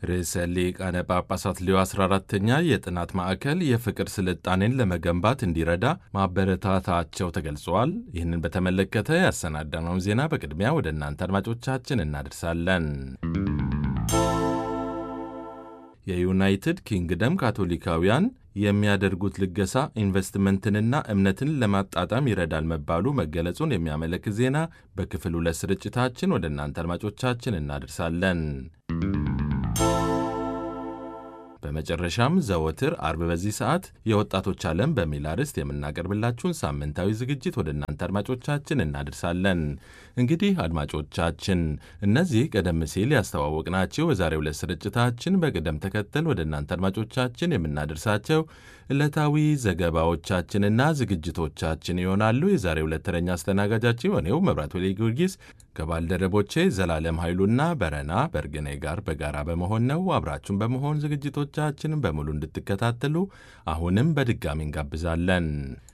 ርዕሰ ሊቃነ ጳጳሳት ሌዮ 14ተኛ የጥናት ማዕከል የፍቅር ስልጣኔን ለመገንባት እንዲረዳ ማበረታታቸው ተገልጿል። ይህንን በተመለከተ ያሰናዳነውን ዜና በቅድሚያ ወደ እናንተ አድማጮቻችን እናደርሳለን። የዩናይትድ ኪንግደም ካቶሊካውያን የሚያደርጉት ልገሳ ኢንቨስትመንትንና እምነትን ለማጣጣም ይረዳል መባሉ መገለጹን የሚያመለክት ዜና በክፍል ሁለት ስርጭታችን ወደ እናንተ አድማጮቻችን እናደርሳለን። በመጨረሻም ዘወትር አርብ በዚህ ሰዓት የወጣቶች ዓለም በሚል አርዕስት የምናቀርብላችሁን ሳምንታዊ ዝግጅት ወደ እናንተ አድማጮቻችን እናደርሳለን። እንግዲህ አድማጮቻችን እነዚህ ቀደም ሲል ያስተዋወቅናቸው የዛሬው ዕለት ስርጭታችን በቅደም ተከተል ወደ እናንተ አድማጮቻችን የምናደርሳቸው ዕለታዊ ዘገባዎቻችንና ዝግጅቶቻችን ይሆናሉ። የዛሬው ዕለት ተረኛ አስተናጋጃችን የሆነው መብራት ወሌ ጊዮርጊስ ከባልደረቦቼ ዘላለም ኃይሉና በረና በርግኔ ጋር በጋራ በመሆን ነው። አብራችሁን በመሆን ዝግጅቶቻችንን በሙሉ እንድትከታተሉ አሁንም በድጋሚ እንጋብዛለን።